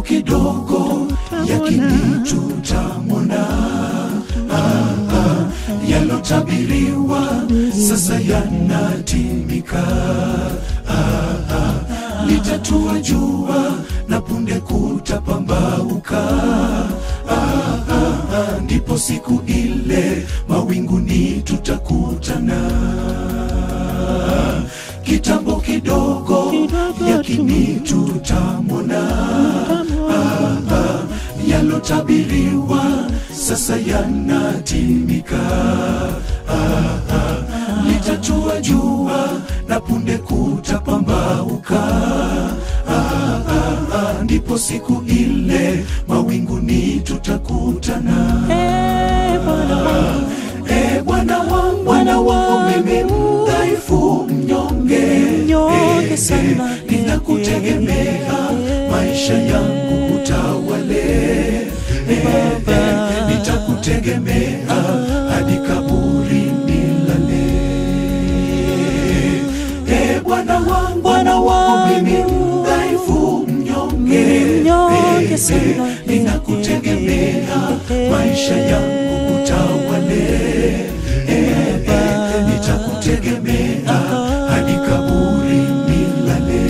kidogo yakini tutamwona ah, ah, yalotabiriwa sasa yanatimika ah, ah, litatua jua na punde kutapambauka ah, ah, ah, ndipo siku ile mawinguni tutakutana kitambo kidogo yakini tutamwona ah, ah, yalotabiriwa sasa yanatimika ah, ah, litatua jua na punde kutapambauka ah, ah, ah, ndipo siku ile mawinguni tutakutana Eh, Bwana wangu, Eh, Bwana wangu, Bwana wangu, mimi mdhaifu mnyonge, Mnyonge Eh, sana. eh, ninakutegemea maisha yangu utawale, Eh, eh, nitakutegemea hadi kaburi nilale. Eh, Bwana wangu, Bwana wangu, mimi mdhaifu mnyonge, Mnyonge Eh, sana. eh, ninakutegemea maisha yangu utawale Eh, eh, nitakutegemea hadi kaburi nilale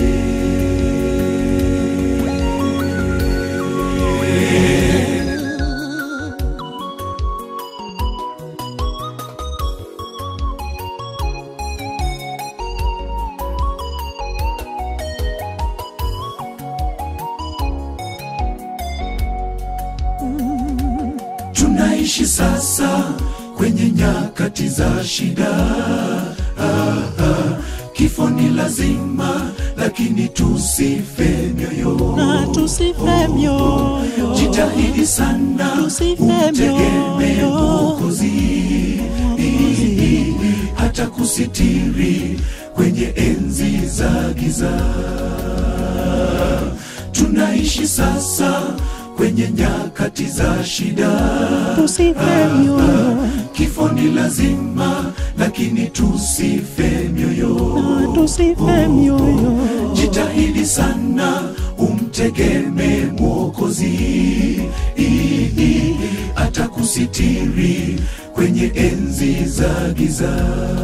tunaishi sasa kwenye nyakati za shida ah, ah, kifo ni lazima lakini tusife mioyo na tusife mioyo, jitahidi sana Tusife umtegemee mioyo. mwokozi hata kusitiri kwenye enzi za giza tunaishi sasa kwenye nyakati za shida tusife mioyo, kifo ni lazima lakini tusife mioyo na tusife mioyo, jitahidi sana umtegemee mwokozi atakusitiri kwenye enzi za giza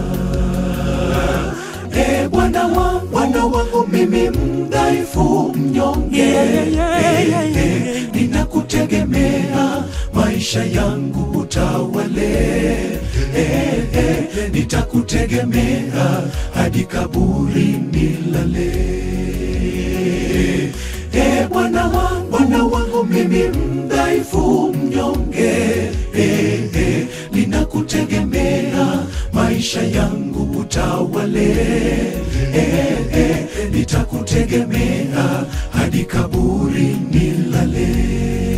e bwana wangu bwana wangu mimi mdhaifu mnyonge Yeah, yeah, yeah, Eh, eh, ninakutegemea maisha yangu utawale eh, eh, nitakutegemea hadi kaburi nilale Eh, Bwana wangu, Bwana wangu mimi mdhaifu mnyonge, eh, eh, ninakutegemea maisha yangu utawale, eh, eh, nitakutegemea hadi kaburi nilale.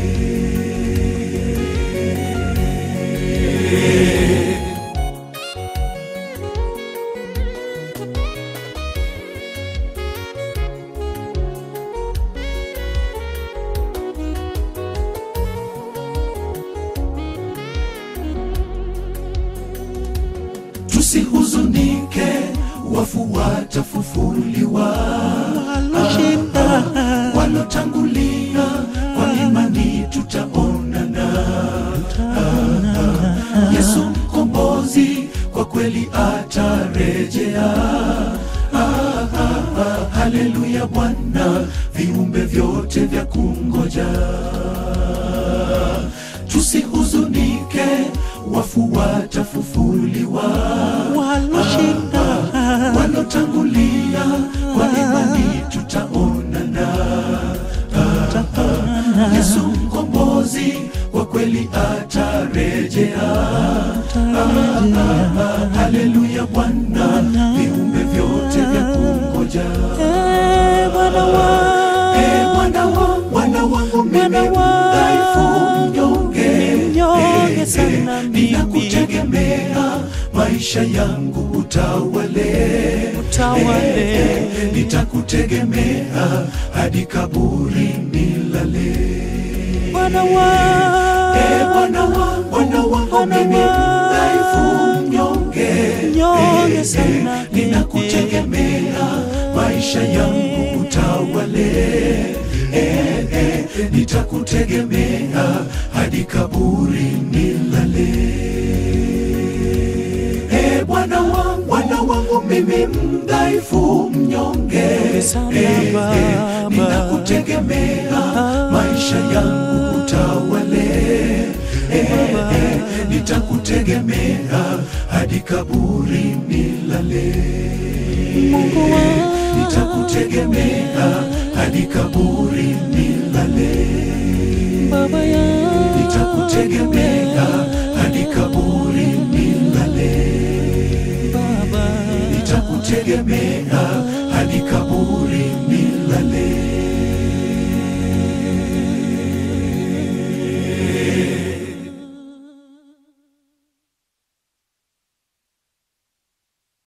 Tusihuzunike, wafu watafufuliwa waloshinda walotangulia kwa imani tutaonana. Yesu mkombozi kwa kweli atarejea. Ah, ah, ah, Haleluya Bwana, viumbe vyote vya kungoja. Tusihuzunike, wafu watafufuliwa waloshinda walotangulia kwa imani tutaonana. Yesu mkombozi kwa kweli atarejea. Haleluya Bwana, viumbe vyote vya kungoja. Eh, Bwana wangu, Eh, Bwana wangu, Bwana wangu mimi Bwana wangu, mdhaifu mnyonge, mnyonge Eh, sana eh, mimi. ninakutegemea maisha yangu utawale, Utawale. Eh, eh, nitakutegemea hadi kaburi nilale. Bwana wangu, Eh, Bwana wangu, Bwana wangu Bwana mimi wangu, mdhaifu mnyonge, Mnyonge Eh, eh, sana mimi. ninakutegemea maisha yangu utawale, eh, eh, nitakutegemea hadi kaburi nilale. E Bwana wangu, Bwana wangu mimi mdhaifu mnyonge, Sana Eh, eh, Baba. ninakutegemea maisha yangu utawale. Eh, eh, nitakutegemea hadi kaburi nilale. Mungu wangu. Nitakutegemea hadi kaburi nilale. Baba yangu. Nitakutegemea